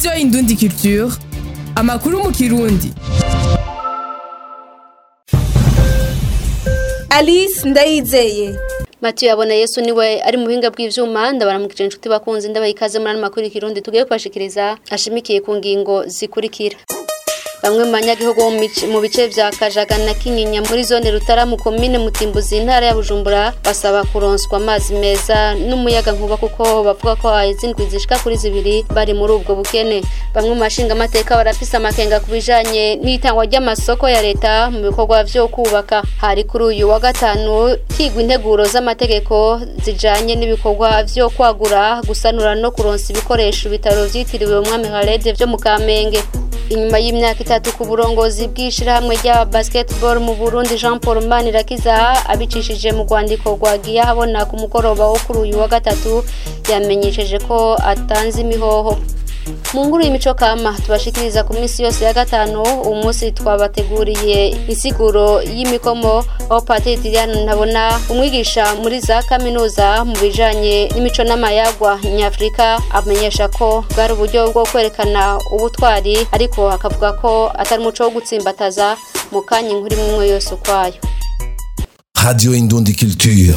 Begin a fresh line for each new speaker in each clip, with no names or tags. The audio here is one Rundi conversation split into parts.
radiyo indundi culture amakuru mu kirundi
alice ndayizeye
Matiyo yabona Yesu niwe ari mu buhinga bw'ivyuma ndabaramukije inshuti bakunzi ndabaha ikaze muri ano makuru y'ikirundi tugiye kubashikiriza ashimikiye ku ngingo zikurikira bamwe mu banyagihugu bo mu bice- mu bice vya kajaga na kinyinya muri zone rutara mu komine mutimbuzi intara ya bujumbura basaba kuronswa amazi meza n'umuyaga nkuba kuko bavuga ko haheze indwi zishika kuri zibiri bari muri ubwo bukene bamwe mu bashinga amateka barafise amakenga ku bijanye n'itangwa ry'amasoko ya leta mu bikorwa vyo kubaka hari kuri uyu wa gatanu higwa integuro z'amategeko zijanye n'ibikorwa vyo kwagura gusanura no kuronsa ibikoresho ibitaro vyitiriwe umwami Khaled vyo mu Kamenge inyuma y'imyaka itatu ku burongozi bw'ishirahamwe rya basketball mu Burundi Jean Paul Manirakiza abicishije mu rwandiko rwagiye habona ku mugoroba wo kuri uyu wa gatatu yamenyesheje ko atanze imihoho mu nguru y'imico kama tubashikiriza ku minsi yose ya gatanu uyu munsi twabateguriye insiguro y'imikomo aho patiri Liliane ntabona umwigisha muri za kaminuza mu bijanye n'imico n'amayagwa nyafurika amenyesha ko bwari uburyo bwo kwerekana ubutwari ariko akavuga ko atari umuco wo gutsimbataza mu kanya inkuru imwe imwe yose ukwayo
Radio Indundi Culture.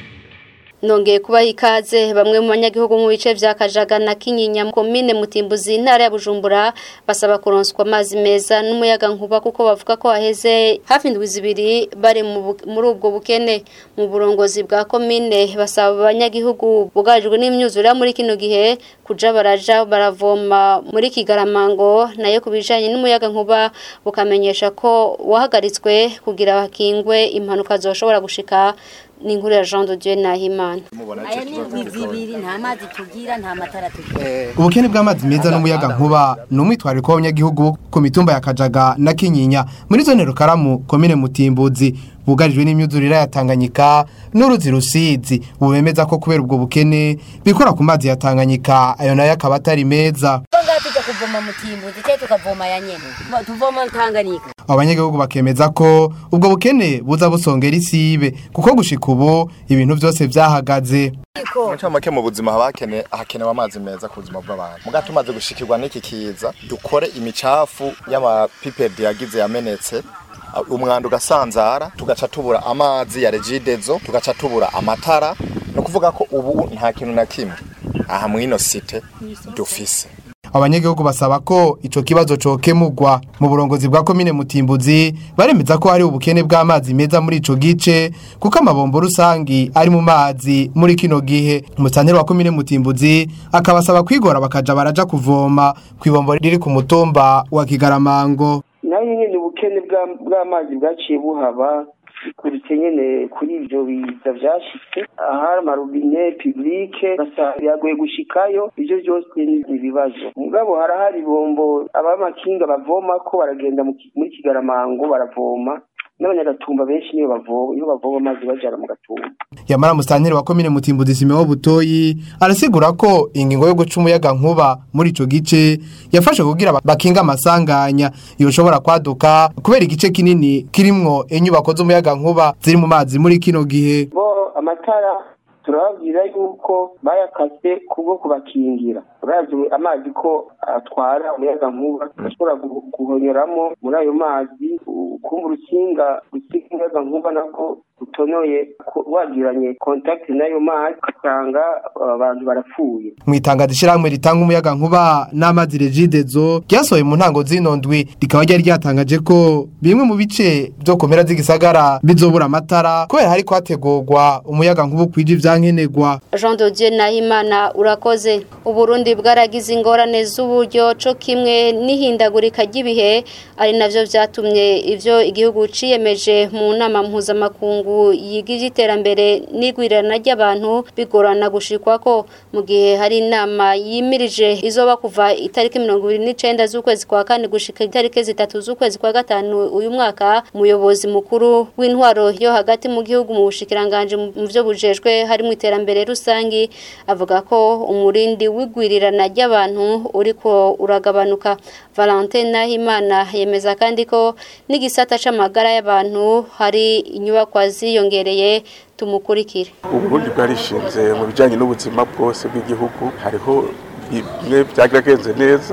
nongeye kubaha ikaze bamwe mu banyagihugu mu bice vya kajaga na kinyinya mu komine mutimbuzi intara ya bujumbura basaba kuronswa amazi meza n'umuyaga nkuba kuko bavuga ko haheze hafi indwi zibiri bari mu bu- muri ubwo bukene mu burongozi bwa komine basaba abanyagihugu bugarijwe n'imyuzure muri kino gihe kuja baraja baravoma muri kigaramango nayo ku bijanye n'umuyaga nkuba bukamenyesha ko wahagaritswe kugira hakingwe impanuka zoshobora gushika ni inkuru ya Jean de Dieu Nahimana
aya ni indwi zibiri nta mazi tugira nta matara tugira
ubukene bw'amazi meza n'umuyaga nkuba ni umwitwariko w'abanyagihugu bo ku mitumba ya kajaga na kinyinya muri zone rukaramu komine mutimbuzi bugarijwe n'imyuzurire ya tanganyika n'uruzi rusizi ubu bemeza ko kubera ubwo bukene bikora ku mazi ya tanganyika ayo nayo akaba atari meza
ngaha tujya kuvoma mu timbuzi cyangwa tukavoma ya nyene tuvoma tanganyika
abanyagihugu bakemeza ko ubwo bukene buza busongera isibe kuko gushika ubu ibintu byose byahagaze
Muca make mu buzima haba hakene hakenewe amazi meza ku buzima bw'abantu muga tumaze gushikirwa n'iki kiza dukore imicafu y'amapipedi yagize yamenetse uh, umwanda ugasanzara tugaca tubura amazi ya regidezo tugaca tubura amatara no kuvuga ko ubu nta kintu na kimwe aha mwino site dufise
abanyagihugu basaba ko ico kibazo cokemurwa mu burongozi bwa komine mutimbuzi baremeza ko hari ubukene bw'amazi meza muri ico gice kuko amabombo rusangi ari mu mazi muri kino gihe umusanteri wa komine mutimbuzi akabasaba kwigora bakaja baraja kuvoma kw'ibombo riri ku mutumba wa kigaramango
nayo nyine ubukene bwa- bw'amazi bwaciye buhaba bikurutse nyene kuri ivyo biza vyashitse ahari amarobine publike basa biragoye gushikayo ivyo vyose ni ibibazo mugabo harahari ibombo abamakinga bavomako baragenda mu ki- muri kigaramango baravoma n'abanyagatumba benshi niyo bavoma niyo bavoma amazi bajana mu gatumba
yamara musanteri wa komine mutimbuzi simeho butoyi arasigura ko ingingo yo guca umuyaga nkuba muri ico gice yafashe kugira ba- bakinga amasanganya yoshobora kwaduka kubera igice kinini kirimwo inyubako z'umuyaga nkuba ziri mu mazi muri kino gihe
bo amatara turababwira yuko bayakase kubwo kubakingira urazi amazi ko atwara umuyaga nkuba ashobora gu- guhonyoramo muri ayo mazi ukumva urukinga rusiga umuyaga nkuba nako rutonoye ko- wagiranye kontakiti n'ayo mazi ugasanga uh, abantu barapfuye
mu itangazo ishyirahamwe ritanga umuyaga nkuba n'amazi regidezo ryasohoye mu ntango zino ndwi rikaba ryari ryatangaje ko bimwe mu bice byo ku mpera z'igisagara bizobura amatara kubera hari kwategurwa umuyaga nkuba ukwije ivyankenerwa
Jean de Dieu Nahimana urakoze Uburundi bwaragize ingorane z'uburyo co kimwe n'ihindagurika ry'ibihe ari navyo vyatumye ivyo igihugu ciyemeje mu nama mpuzamakungu yiga ivy'iterambere n'igwirirana ry'abantu bigorana gushikwa mu gihe hari inama yimirije izoba kuva itariki mirongo ibiri n'icenda z'ukwezi kwa kane gushika itariki zitatu z'ukwezi kwa gatanu uyu mwaka umuyobozi mukuru w'intwaro yo hagati mu gihugu mu bushikiranganje mu vyo bujejwe harimo iterambere rusangi avuga ko umurindi w'igwirirana ry'abantu uriko uragabanuka Valentin Nahimana yemeza kandi ko n'igisata c'amagara y'abantu hari inyubakwa ziyongereye tumukurikire
uburundi bwarishinze mu bijyanye n'ubuzima bwose bw'igihugu hariho bimwe byageragenze neza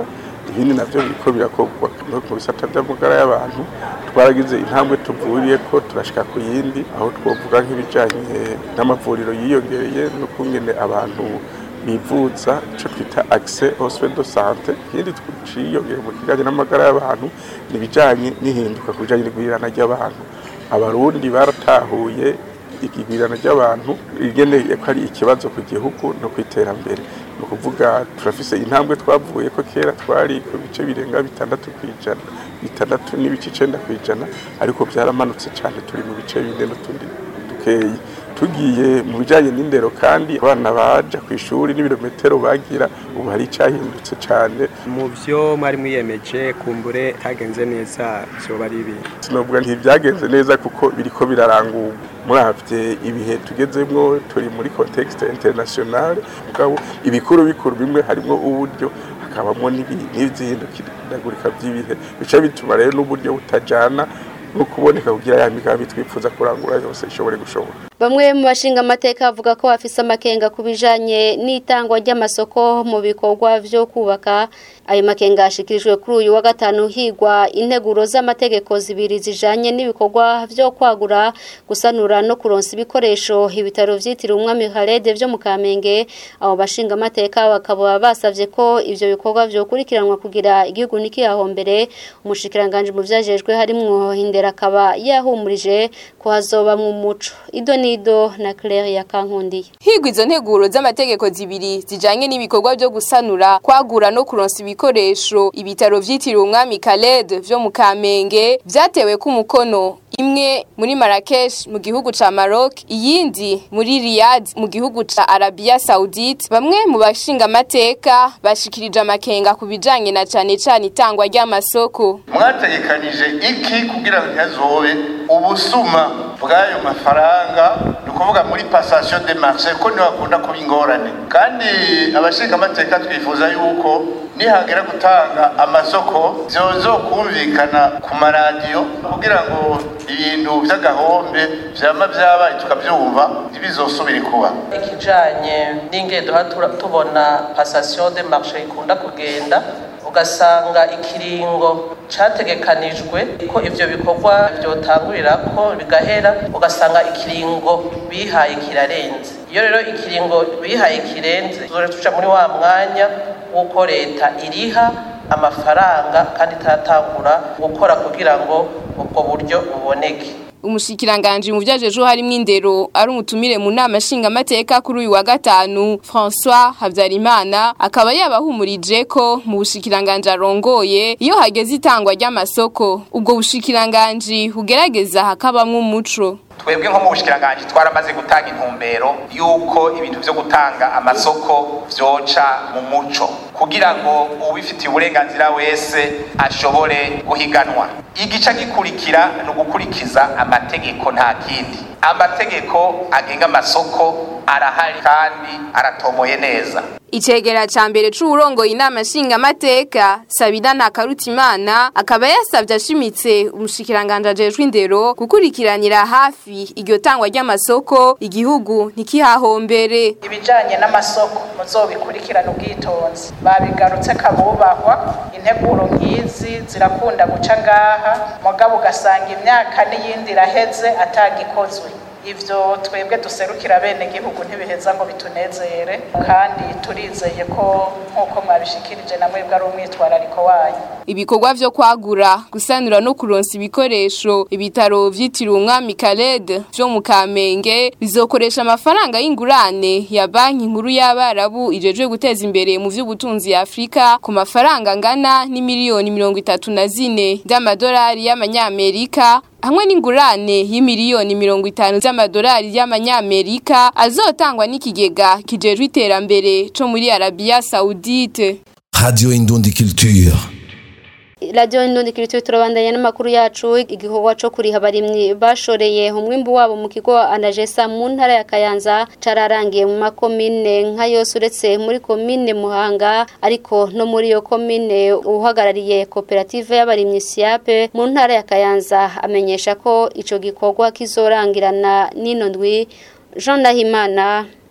ibindi navyo biriko birakorwa no mu bisata vy'amagara y'abantu twaragize intambwe tuvuriye ko turashika ku yindi aho twovuga nk'ibijanye n'amavuriro yiyongereye no kungene abantu bivuza ico twita accès aux soins de santé ikindi twiciyongeye mu kijanye n'amagara y'abantu ni ibijanye n'ihinduka ku bijanye n'igwirirana ry'abantu abarundi baratahuye igwirirana ry'abantu rigeneye ko ari ikibazo ku gihugu no ku iterambere ni ukuvuga turafise intambwe twavuye ko kera twari ku bice birenga bitandatu ku ijana bitandatu n'ibice icenda ku ijana ariko byaramanutse cyane turi mu bice bine n'utundi dukeyi tugiye mu bijyanye n'indero kandi abana baja ku ishuri n'ibirometero bagira ubu hari icyahindutse cyane
mu byo mwari mwiyemeje kumbure hagenze neza byoba ari ibi
sinovuga ntibyagenze neza kuko biriko birarangurwa muravye ibihe tugezemwo turi muri contexte internationale mugabo ibikuru bikuru bimwe harimo uburyo hakabamo n'izihindukiragurika by'ibihe bica bituma rero n'uburyo butajana no kuboneka kugira ya migambi twifuza kurangura yose ishobore gushobora
Bamwe mu bashinga amateka bavuga ko bafise amakenga ku bijanye n'itangwa ry'amasoko mu bikorwa vyo kubaka ayo makenga ashikirijwe kuri uyu wa gatanu higwa integuro z'amategeko zibiri zijanye n'ibikorwa vyo kwagura gusanura no kuronsa ibikoresho ibitaro vyitiriwe umwami Khaled vyo mu Kamenge abo bashinga amateka bakaba basavye ko ivyo bikorwa vyo kurikiranwa kugira igihugu nikihahombere umushikiranganje mu vyajejwe harimwo hindera akaba yahumurije ko hazoba mu muco ido nido na Claire ya Kankundiye
higwa izo nteguro z'amategeko zibiri zijanye n'ibikorwa byo gusanura kwagura no kuronsa ibikoresho ibitaro vyitiriwe umwami Khaled vyo mu Kamenge vyatewe ku mukono imwe muri Marrakesh mu gihugu ca Maroc iyindi muri Riyadh mu gihugu ca Arabia Saudite bamwe mu bashinga amateka bashikirije amakenga ku bijanye na cane cane itangwa ry'amasoko
mwategekanije iki kugira ngo ntihazobe ubusuma bw'ayo mafaranga ni ukuvuga muri passation de marché ko niho hakunda kuba ingorane kandi abashinga amateka twifuza yuko nihagera gutanga amasoko vyozokumvikana ku maradiyo kugira ngo ibintu vy'agahombe vyama vyabaye tukavyumva ntibizosubire kuba
ikijanye n'ingendo tubona passation de marché ikunda kugenda ugasanga ikiringo categekanijwe ko ivyo bikorwa vyotangurira ko bigahera ugasanga ikiringo bihaye kirarenze iyo rero ikiringo bihaye kirenze tuzore tuja muri wa mwanya w'uko leta iriha amafaranga kandi itatangura gukora kugira ngo ubwo buryo buboneke
umushikiranganje mu vyajejo harimwo indero ari umutumire mu nama nshinga amateka kuri uyu wa gatanu François Havyarimana akaba yabahumurije ko mu bushikiranganje arongoye iyo hageze itangwa ry'amasoko ubwo bushikiranganje hugerageza hakabamwo umuco
twebwe nko mu bushikiranganje twaramaze gutanga intumbero yuko ibintu vyo gutanga amasoko vyoca mu muco kugira ngo ubifitiye uburenganzira wese ashobore guhiganwa igica gikurikira ni ugukurikiza amategeko nta kindi amategeko agenga amasoko arahari kandi aratomoye neza
Icegera ca mbere c'uwurongoye inama nshinga amateka Sabina Ntakarutimana akaba yasavye ashimitse umushikiranganje ajejwe indero gukurikiranira hafi iryo tangwa ry'amasoko igihugu ntikihahombere
ibijanye n'amasoko muzobikurikirana ubwitonzi babigarutse kabubahwa integuro nk'izi zirakunda guca ngaha mugabo ugasanga imyaka n'iyindi iraheze atagikozwe ivyo twebwe duserukira bene gihugu ntibiheza ngo bitunezere kandi turizeye ko nk'uko mwabishikirije na mwebwe ari umwitwarariko wanyu
ibikorwa vyo kwagura gusanura no kuronsa ibikoresho ibitaro vyitiriwe umwami Khaled vyo mu Kamenge bizokoresha amafaranga y'ingurane ya banki nkuru y'abarabu ijejwe guteza imbere mu vy'ubutunzi ya Afrika ku mafaranga angana ni miliyoni mirongo itatu na zine z'amadolari y'amanyamerika hamwe n'ingurane y'imiliyoni mirongo itanu z'amadolari y'amanyamerika azotangwa n'ikigega kijejwe iterambere co muri Arabia Saudite
Radio Indundi Culture.
Radio Indundi Culture turabandanya n'amakuru yacu igikorwa co kuriha abarimyi bashoreye umwimbu wabo mu kigo Anagesa mu ntara ya Kayanza cararangiye mu makomine nka yose uretse muri komine Muhanga ariko no muri yo komine uhagarariye koperative y'abarimyi Siape mu ntara ya Kayanza amenyesha ko ico gikorwa kizorangirana n'ino ndwi Jean Nahimana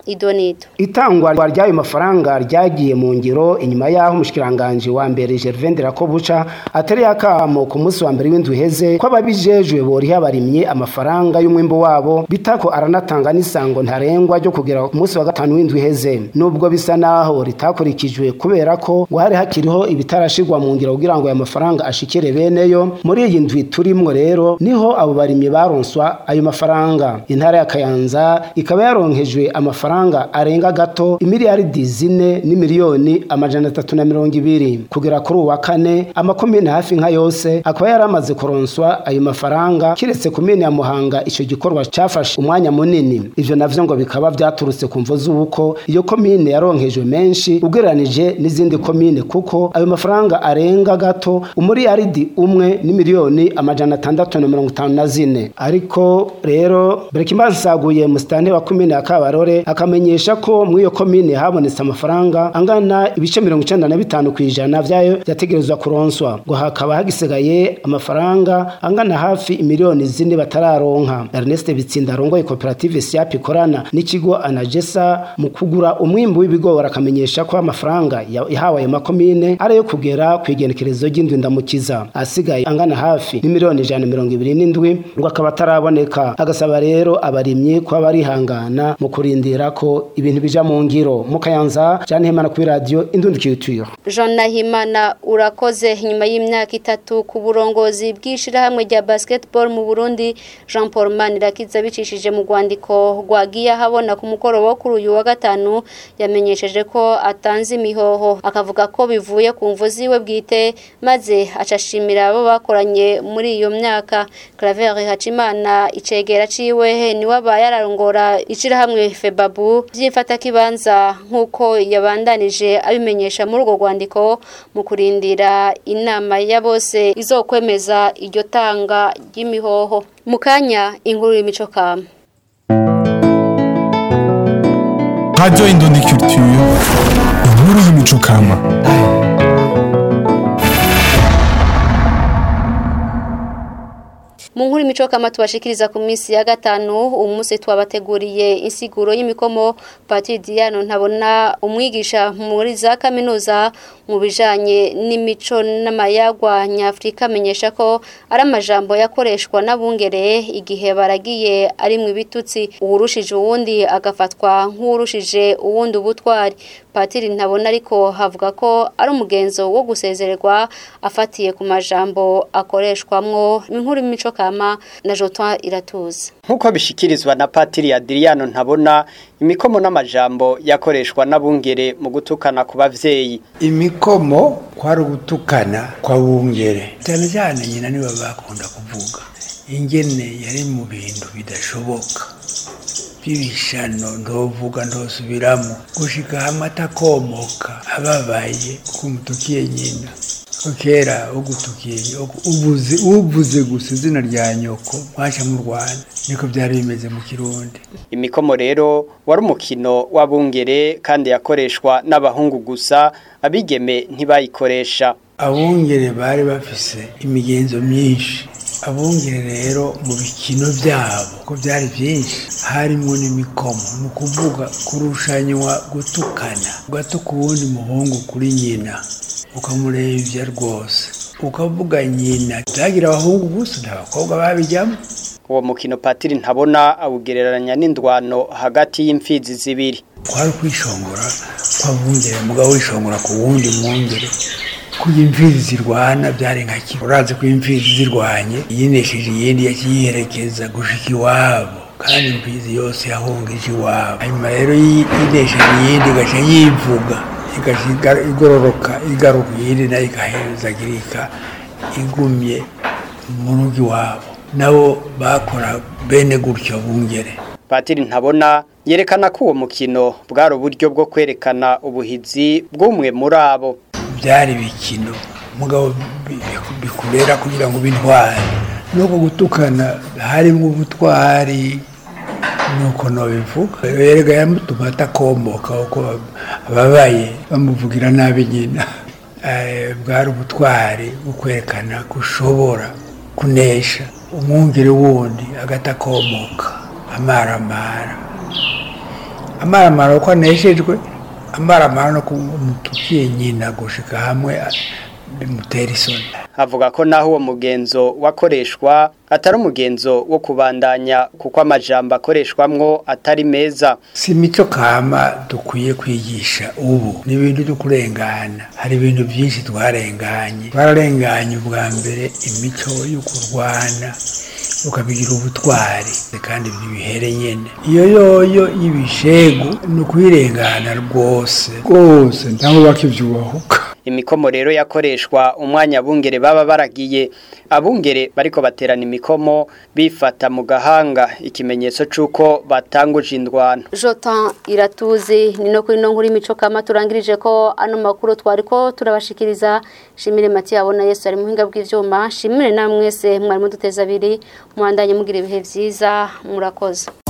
idonito
itangwa ry'ayo mafaranga ryagiye mu ngiro inyuma y'aho umushikiranganje wa mbere Gervain Dirakobuca atari akamo ku munsi wa mbere w'indwi heze ko ababijejwe boriha abarimye amafaranga y'umwimbo wabo bitako aranatanga n'isango ntarengwa ryo kugera ku munsi wa gatanu w'indwi heze nubwo bisa naho ritakurikijwe kubera ko ngo hari hakiriho ibitarashirwa mu ngiro kugira ngo aya mafaranga ashikire beneyo muri iyi ndwi turimwo rero niho abo barimye baronswa ayo mafaranga intara ya Kayanza ikaba yaronkejwe amafaranga arenga gato imiliyaridi zine n'imiliyoni amajana atatu na mirongo ibiri kugera kuri uwa kane amakomine hafi nka yose akaba yaramaze kuronswa ayo mafaranga kiretse komine ya Muhanga ico gikorwa cafashe umwanya munini ivyo navyo ngo bikaba vyaturutse ku mvo z'uko iyo komine yaronkejwe menshi ugereranije n'izindi komine kuko ayo mafaranga arenga gato umuriyaridi umwe n'imiliyoni amajana atandatu na mirongo itanu na zine ariko rero Berekimbansi saguye musitani wa komine ya Kabarore akamenyesha ko muri iyo komine habonetse amafaranga angana ibice mirongo icenda na bitanu kw'ijana vyayo vyategerezwa kuronswa ngo hakaba hagisigaye amafaranga angana hafi imiliyoni zine batararonka Ernest Bitsinda arongoye koperative Siap ikorana n'ikigo Anagesa mu kugura umwimbu w'ibigori akamenyesha ko amafaranga yahawe ayo makomine ari yo kugera ku igenekerezo ry'indwi ndamukiza asigaye angana hafi n'imiliyoni ijana mirongo ibiri n'indwi ngo akaba ataraboneka agasaba rero abarimyi kuba barihangana mu kurindira ko ibintu bija mu ngiro mu Kayanza Jean Hemana kuri radio Indundi Culture
Jean Nahimana urakoze nyuma y'imyaka itatu ku burongozi bw'ishirahamwe rya basketball mu Burundi Jean Paul Manirakiza bicishije mu rwandiko rwagiye habona ku mukoro wo kuri uyu wa gatanu yamenyesheje ko atanze imihoho akavuga ko bivuye ku mvu ziwe bwite maze acashimira abo bakoranye muri iyo myaka Claver Hacimana icegera ciwe niwe abaye ararongora ishirahamwe Febabu vyifata kibanza nkuko yabandanije abimenyesha muri urwo rwandiko mu kurindira inama ya bose izokwemeza iryo tanga ry'imihoho mu kanya inkuru y'imico kama
Radio Indundi Culture inkuru y'imico kama
mu nkuru imico kama tubashikiriza ku minsi ya gatanu umunsi twabateguriye insiguro y'imikomo Patri Diano ntabona umwigisha muri za kaminuza mu bijanye n'imico n'amayagwa nyafrika amenyesha ko ari amajambo yakoreshwa n'abungere igihe baragiye ari mu bitutsi uwurushije uwundi agafatwa nk'uwurushije uwundi ubutwari Patiri ntabona ariko havuga ko ari umugenzo wo gusezererwa afatiye ku majambo akoreshwamwo inkuru y'imico kama na Jotoin iratuza
Nkuko bishikirizwa na Patiri Adriano ntabona imikomo n'amajambo yakoreshwa n'abungere mu gutukana ku bavyeyi
imikomo kwari ugutukana kwa bungere cyane cyane nyina niwe bakunda kuvuga ingene yari mu bintu bidashoboka by'ibishano ndovuga ndosubiramo gushika hamwe atakomoka ababaye kumutukiye nyina ko kera ugutukiye ubuze ubuze gusa izina rya nyoko mwaca mu Rwanda niko byari bimeze mu Kirundi
imikomo rero wari umukino w'abungere kandi yakoreshwa n'abahungu gusa abigeme ntibayikoresha
abungere bari bafise imigenzo myinshi abungere rero mu bikino byabo ko byari byinshi harimo n'imikomo ni ukuvuga kurushanywa gutukana ugatuka uwundi muhungu kuri nyina ukamurevya rwose ukavuga nyina byagira abahungu gusa n'abakobwa babijyamo
uwo mukino patiri ntabona awugereranya n'indwano hagati y'imfizi zibiri
kwari kwishongora kw'abungere mugabo wishongora ku wundi mwungere kuko imfizi zirwana byari nka kimwe urazi ko imfizi zirwanye yinesheje iyindi yakiyiherekeza gushika iwabo kandi imfizi yose yahungije iwabo hanyuma rero yinesheje iyindi igaca yivuga igaca igororoka igaruka iyindi nayo igahezagirika igumye mu rugo iwabo nabo bakora bene gutyo bungere
patiri ntabona yerekana ko uwo mukino bwari uburyo bwo kwerekana ubuhizi bw'umwe muri abo
byari bikino mugabo bikurera kugira ngo bintware nuko gutukana harimo ubutwari nuko nobivuga yerega yamutuma atakomoka uko ababaye bamuvugira nabi nyina bwari ubutwari bwo kwerekana ko ushobora kunesha umwungere wundi agatakomoka amaramara amaramara uko aneshejwe amaramara no kumutukiye nyina gushika hamwe bimutera isoni
avuga ko naho uwo mugenzo wakoreshwa atari umugenzo wo kubandanya kuko amajambo akoreshwamwo atari meza
si imico kama dukwiye kwigisha ubu ni ibintu byo kurengana hari ibintu byinshi twarenganye twararenganye ubwa mbere imico yo kurwana ukabigira ubutwari kandi bihere nyene iyo yoyo y'ibishegu ni ukwirengana rwose rwose ntaho bakivyubahuka
imikomo rero yakoreshwa umwanya abungere baba baragiye abungere bariko baterana imikomo bifata mu gahanga ikimenyetso c'uko batanguje indwano
Jotan iratuzi ni no kuri no nkuru imico kama turangirije ko ano makuru twari ko turabashikiriza shimire Mati yabona Yesu ari muhinga bw'ivyuma shimire namwese mwari muduteza abiri muhandanye mugira ibihe vyiza murakoze